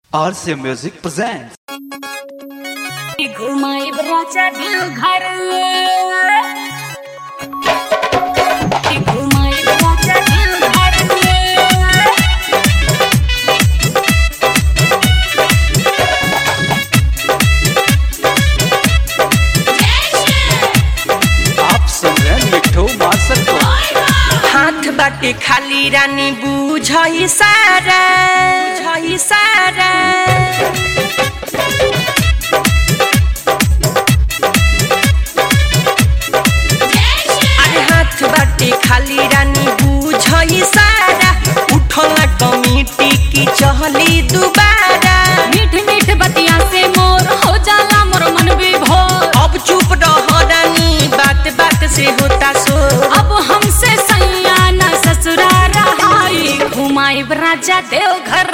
RC Music presents. घुमाई राजा दिल घर घुमाई राजा दिल घर आप सुन रहे हैं मिठू मार्शल को हाथ बाटे खाली रानी बुझई सारा बुझई सारा अरे हाथ बाटे खाली रानी बुझई सारा उठला कमिटी की चहली दुबारा मीठ मीठ बतिया से मोर हो जाला मोर मन विभोर अब चुप रह रानी बात बात से होता सो अब हमसे सैया न ससुरा रहाई घुमाई राजा देव घर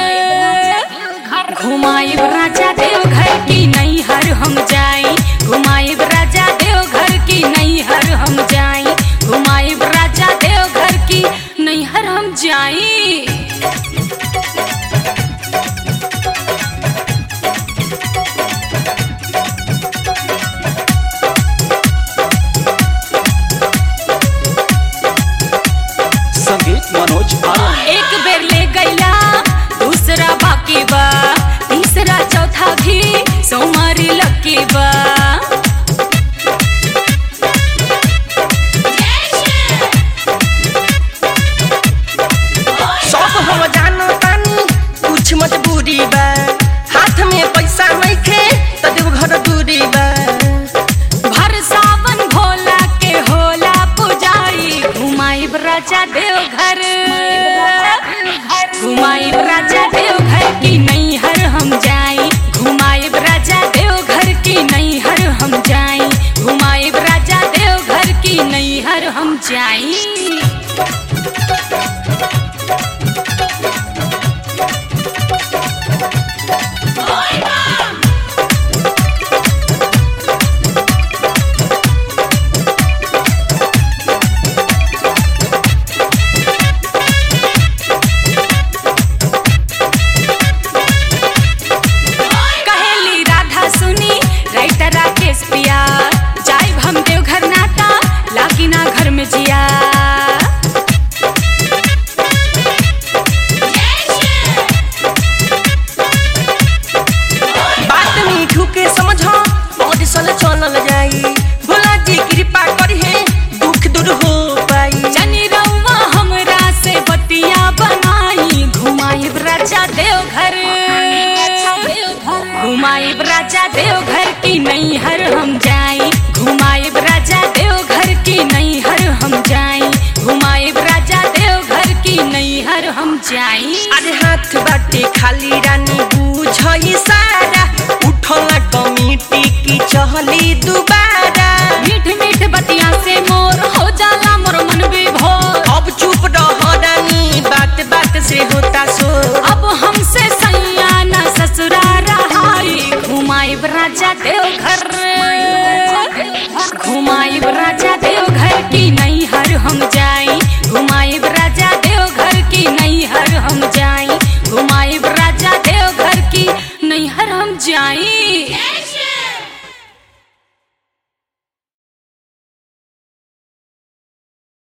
घुमाई राजा देव घर की नहीं हर हम जाई घुमाई राजा देव घर की नहीं हर हम जाई घुमाई राजा देव घर की नहीं हर हम जाई संगीत मनोज आनंद एक बेर ले गईला दूसरा बाकी बा तीसरा चौथा भी सोमारी लकी बा सब हम जानो तानी कुछ मजबूरी बा हाथ में पैसा नइखे त देव घर दूरी बा भर सावन भोला के होला पुजारी घुमाई राजा देव घर घुमाई राजा देव घर की नहीं हर हम जाई घुमाई राजा देव घर की नहीं हर हम जाई घुमाई राजा देव घर की नहीं हर हम जाई कहेली राधा सुनी राइटर राकेश पिया जाई हम देव घर नाता लागी ना घर में जिया बात मीठू के समझ और सल चलल जाई भोला जी कृपा करी है दुख दूर हो पाई जनी रउआ हमरा से बतिया बनाई घुमाई राजा देव घर घुमाई राजा देव घर की नहीं हर हम जाई घुमाई राजा देव घर की नहीं हर हम जाई घुमाई राजा देव घर की नहीं हर हम जाई अरे हाथ बाटे खाली रानी बुझई सारा उठला कमिटी की चहली दुबारा